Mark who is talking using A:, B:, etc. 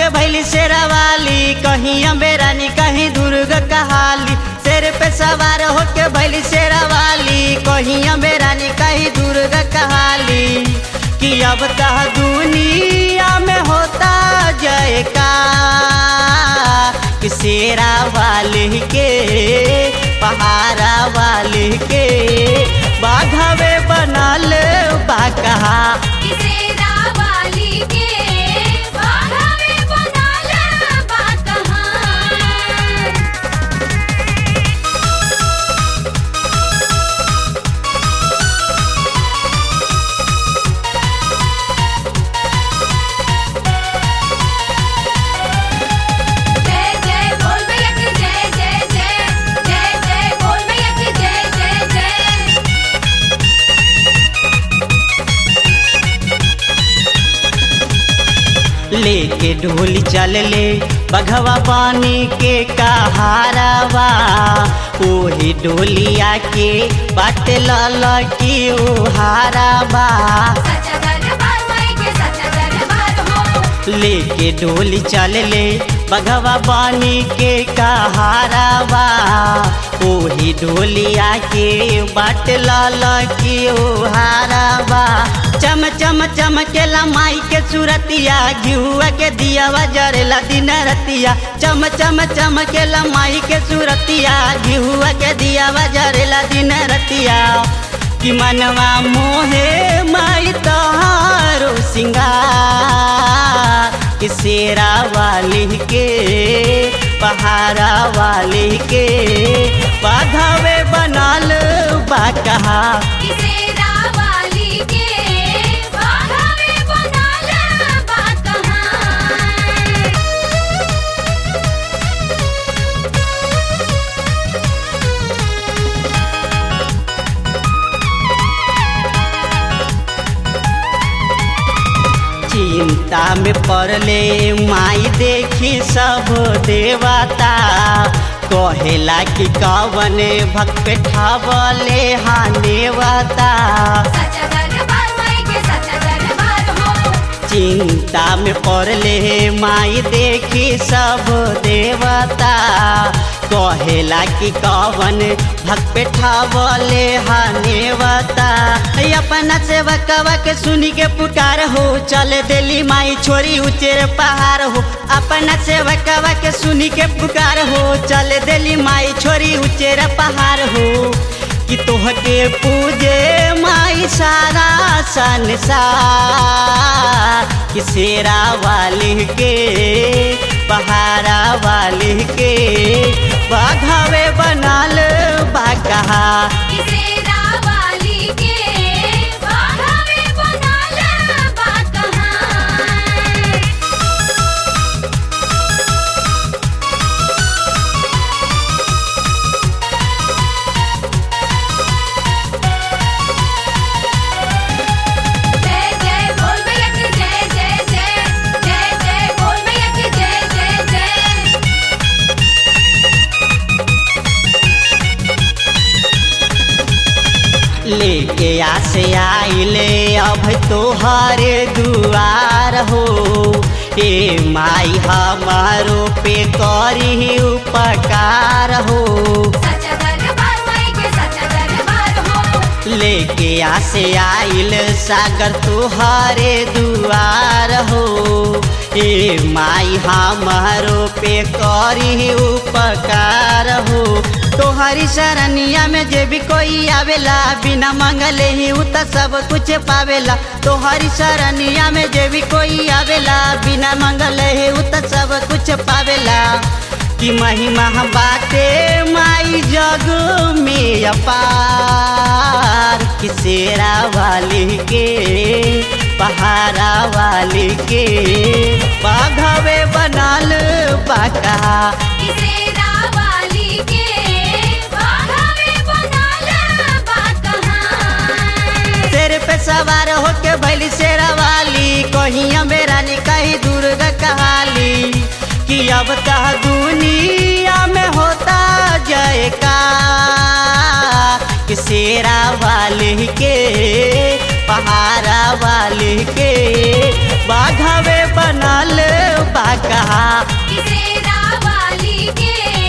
A: होके भैली शेरा वाली कहीं अम्बे रानी कहीं दुर्ग कहाली शेर पे सवार होके भैली शेरा वाली कहीं अम्बे रानी कहीं दुर्ग कहाली कि अब तह दुनिया में होता जयका कि शेरा वाली के पहाड़ा वाली के बाघवे बनल बा कहा
B: किसेरा वाली के बाघावे बनाला बा कहाँ जय जय बोल भैया की जय जय जय जय जय बोल भैया की जय जय जय
A: लेके ढोली चल ले बघवा पानी के कहारावा ओही डोलिया के बाट लल की उहारावा
B: सच्चा दरबार माई के सच्चा दरबार हो
A: लेके डोली चल ले बघवा पानी के कहारावा ओही डोलिया के बाट लल की उहारावा चम चम चमकेला माई के सूरतिया घिहुआ के दियावा जरेला दिन रतिया चम चम चमकेला माई के सूरतिया घिहुआ के दियावा जरेला दिन रतिया कि मनवा मोहे माई तहारो सिंगार कि शेरा वाली के पहाड़ा वाली के बाघावे बनल बा कहा
B: किसेरा वाली के बाघावे बनाला बा कहाँ
A: चिंता में पड़ले माई देखी सब देवता कहेला कि कवन भक्त पे ठावले हानेवता
B: सच्चा दरबार माई के सच्चा दरबार हो
A: चिंता में पड़ले माई देखी सब देवता कहेला कि कवन भक्त पे ठावले हानेवता अपना सेवकवा के सुनी के पुकार हो चले दिली माई छोरी उचेर पहाड़ हो अपना सेवकवा के सुनी के पुकार हो चले दिली माई छोरी उचेर पहाड़ हो कि तोहके पूजे माई सारा संसार कि शेरा वाली के पहाड़ा वाली के बाघावे बनल बा कहा
B: किसेरा वाली के बाघावे बनाला बा कहाँ जय जय बोल भैया की जय जय जय जय जय बोल भैया की जय जय जय
A: लेके आसे आइले अब तोहरे दुआर हो ए माई हमारो पे करी उपकार हो
B: सच्चा दरबार माई के सच्चा दरबार हो
A: लेके आसे आइल सागर तुहरे दुआर हो ए माई हमारो पे करी उपकार हो तोहरी शरणिया में जे भी कोई आवेला बिना मंगले ही उ त सब कुछ पावेला तोहरी शरणिया में जे भी कोई आवेला बिना मंगले ही उ त सब कुछ पावेला कि महिमा बाटे माई जग में अपार कि शेरा वाली के पहाड़ा वाली के बाघवे बनल बाका
B: किसेरा वाली के बाघावे बनाला बा कहाँ
A: शेर पे सवार होके भैली शेरा वाली कहीं अमेरानी कहीं दुर्ग कहाली कि अब तह दुनिया में होता जयका कि शेरा वाली के पहाड़ा वाली के बाघवे बनल बाका
B: किसेरा वाली के